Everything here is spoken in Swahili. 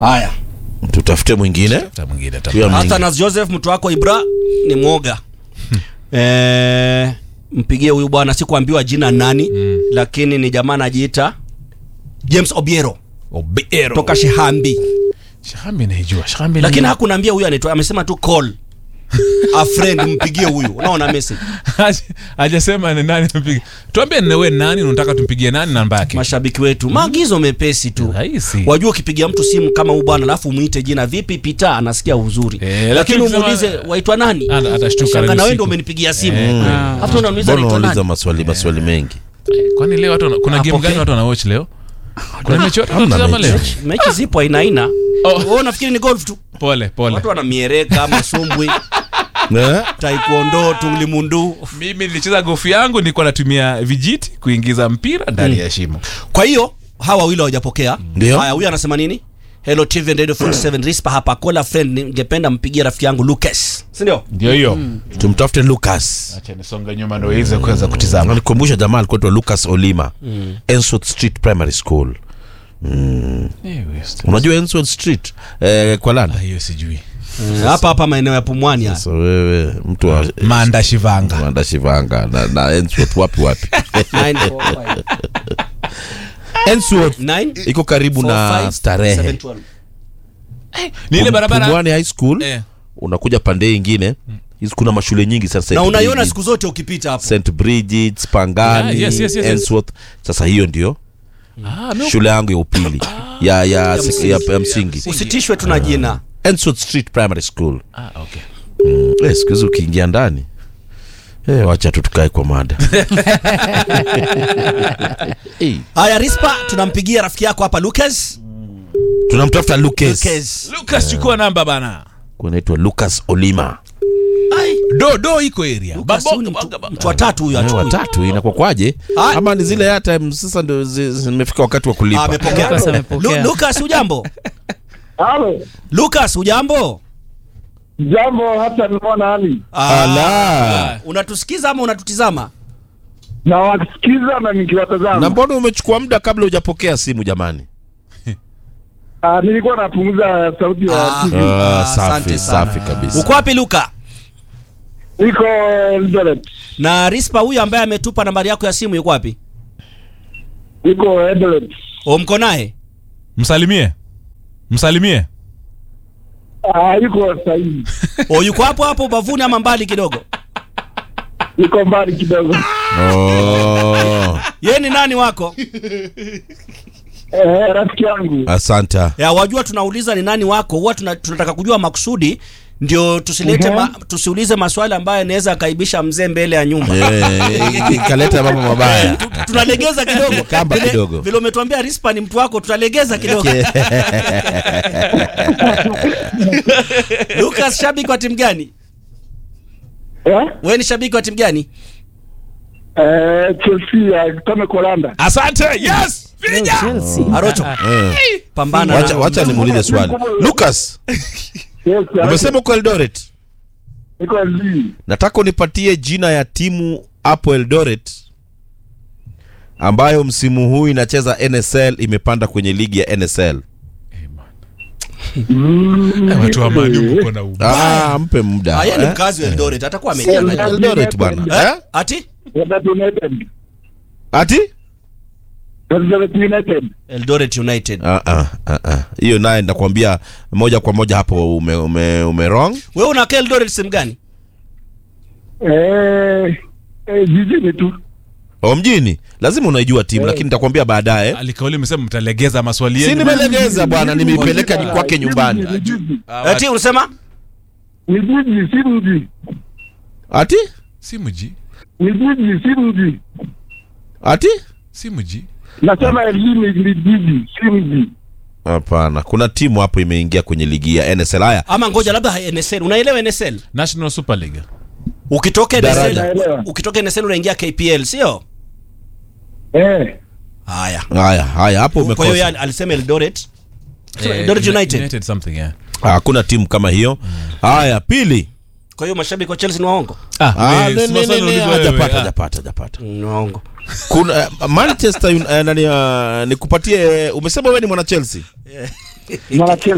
haya tutafute mwingine Tafuta mwingine, tafuta. Huyo mwingine. Athanas Joseph mtu wako Ibra ni mwoga eh, mpigie huyu bwana sikuambiwa jina nani lakini ni jamaa anajiita James Obiero Obiero. toka Shihambi Shahambi naijua. Shahambi lakini naijua. hakuniambia huyu anaitwa amesema tu call a friend mpigie huyu unaona message Haja- hajasema ni nani mpige. Tuambie ni wewe nani unataka tumpigie nani namba yake. mashabiki wetu maagizo mepesi tu Rahisi. wajua ukipigia mtu simu kama huyu bwana alafu umuite jina vipi pita anasikia uzuri Eh, lakini lakini ukisema- umuulize waitwa nani Ata- atashtuka Shanga leo na wewe usiku. ndio umenipigia simu Eh, hata unauliza mbona naitwa unauliza nani maswali maswali mengi Kwani leo watu wana- kuna game Apokee. gani watu wana watch leo? Kuna mechi watu Hamna wanatazama mechi. leo? mechi zipo aina aina Oh. wewe unafikiri ni golf tu Pole, pole. watu wana miereka masumbwi Eh? taekwondo tunglimundu Mimi nilicheza gofu yangu nilikuwa natumia vijiti kuingiza mpira ndani ya shimo. kwa hiyo hawa wawili hawajapokea Ndio. haya huyu anasema nini hello tv and radio 47 rispa hapa kola friend ningependa mpigie rafiki yangu lucas si ndio Ndio hiyo. tumtafute lucas Acha nisonge nyuma ndio iweze kuweza kutizama. nikumbusha jamaa alikuwa anaitwa lucas olima ensworth street primary school unajua ensworth street eh, kwa landa Ah, hiyo sijui. Eh, hapa hapa maeneo ya pumwani haya. so wewe mtu wa Manda Shivanga. Manda Shivanga na, na ensworth wapi wapi 945. ensworth 9, iko karibu na 45, starehe 712. Ni ile barabara. Pumwani high school Eh. unakuja pande hii ingine hizi kuna mashule nyingi sasa na St. unaiona Bridget's, siku zote ukipita hapo St Bridget's Pangani Yeah, yes, yes, yes, yes. Ensworth sasa hiyo ndio Ah, mimi shule yangu ya upili ya ya msingi. ya, ya msingi usitishwe tu na jina Ensworth Street Primary School Ah, okay. mm. eh, siku hizi ukiingia ndani eh, wacha tu tukae kwa mada Eh, haya rispa tunampigia rafiki yako hapa lucas tunamtafuta Lucas lucas Lucas chukua namba bana. kunaitwa Lucas Olima Ai, Do do iko area. Lucas huyu ni mtu- mtu wa tatu huyu Eh, achukui watatu inakuwa kwaje Ah. ama ni zile airtime sasa ndio zi- zimefika wakati wa Ah, kulipa amepokea Lucas amepokea. Lu- lucas hujambo Halo, lucas hujambo jambo hata nimeona Ali. Ah, Ala. unatusikiza ama unatutizama Na wakisikiza na na nikiwatazama. mbona umechukua muda kabla hujapokea simu jamani Ah, nilikuwa napunguza sauti ya Ah. TV. Ah, asante safi sana. safi kabisa uko wapi luka Niko Eldoret. na rispa huyu ambaye ametupa nambari yako ya simu yuko wapi Niko Eldoret. o mko naye Msalimie. Msalimie. Ah, yuko sahihi. o yuko hapo hapo ubavuni ama mbali kidogo Niko mbali kidogo. oh, ye ni nani wako Eh, rafiki yangu. asante ya wajua tunauliza ni nani wako huwa tuna, tunataka kujua makusudi ndio tusilete Mhm. ma, tusiulize maswali ambayo yanaweza akaibisha mzee mbele ya nyumba Eh, ikaleta mambo mabaya Tu- tunalegeza kidogo Kamba Vile- kidogo. vile umetuambia rispa ni mtu wako tutalegeza kidogo lucas shabiki wa timu gani Eh? wewe ni shabiki wa timu gani Eh, Chelsea ya Tome Kolanda. Asante. Yes. Finya. Chelsea. arocho Eh, pambana wacha na- wacha nimuulize swali lucas Yes, umesema uko eldoret niko LD. nataka unipatie jina ya timu hapo eldoret ambayo msimu huu inacheza nsl imepanda kwenye ligi ya nsl Mm, Watu wa Manu mko na uba. ah, mpe muda Ah, yeye ni eh? mkazi wa Eldoret atakuwa amejua Eh, najua. eldoret bwana eh? ati Eldoret United. ati Eldoret United. Eldoret United Ah, ah, ah, ah. hiyo naye ndakwambia moja kwa moja hapo ume, ume, ume wrong wewe unakaa Eldoret sehemu gani Eh, eh, jijini tu. o mjini lazima unaijua timu lakini nitakwambia baadaye Alikauli msema mtalegeza maswali si yenu. nimelegeza bwana nimeipeleka Ah, kwake jiji, nyumbani ni jiji. Ah, ati unasema Ni jiji, si mji. ati Si mji. Ni jiji, si mji. ati Si mji. Nasema elimu ni jiji, si mji. hapana kuna timu hapo imeingia kwenye ligi ya nsl haya ama ngoja labda NSL unaelewa NSL National Super League. ukitoka Daraja. NSL ukitoka NSL unaingia KPL sio Eh, haya haya haya hapo kwa hiyo umekosa yeye alisema Eldoret Eh, Eldoret United United something, yeah. hakuna timu kama hiyo haya pili kwa hiyo mashabiki wa Chelsea ni waongo Ah, Ah, wewe, ne- si ne- maswali ne- ne- unaulizwa wewe, hajapata ah. hajapata hajapata ni waongo kuna uh, manchester Un- eh, nani uh, nikupatie umesema wewe ni mwana chelsea mwana Chelsea.